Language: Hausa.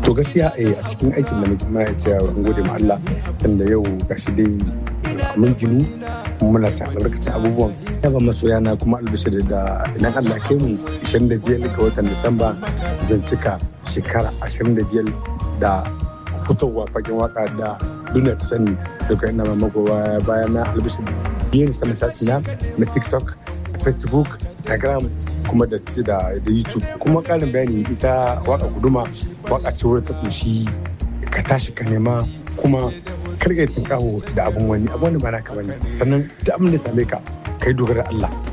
to gaskiya a cikin aikin da muke ma ya ce an gode ma Allah tunda yau gashi dai mun ginu muna ci albarkacin abubuwan ya ba masoya na kuma albishir da idan Allah kai mu 25 ga watan Disamba zan cika shekara 25 da fitowa fagen waka da duniya ta sani to kai ina mamako bayan na albishir yin sama na na TikTok Facebook Instagram kuma da da YouTube kuma karin bayani ita waka guduma waka ce wadda ta kunshi ka tashi ka nema kuma karka yi tunkaho da abin wani abin wani ba naka bane sannan da abin da same ka kai dogara Allah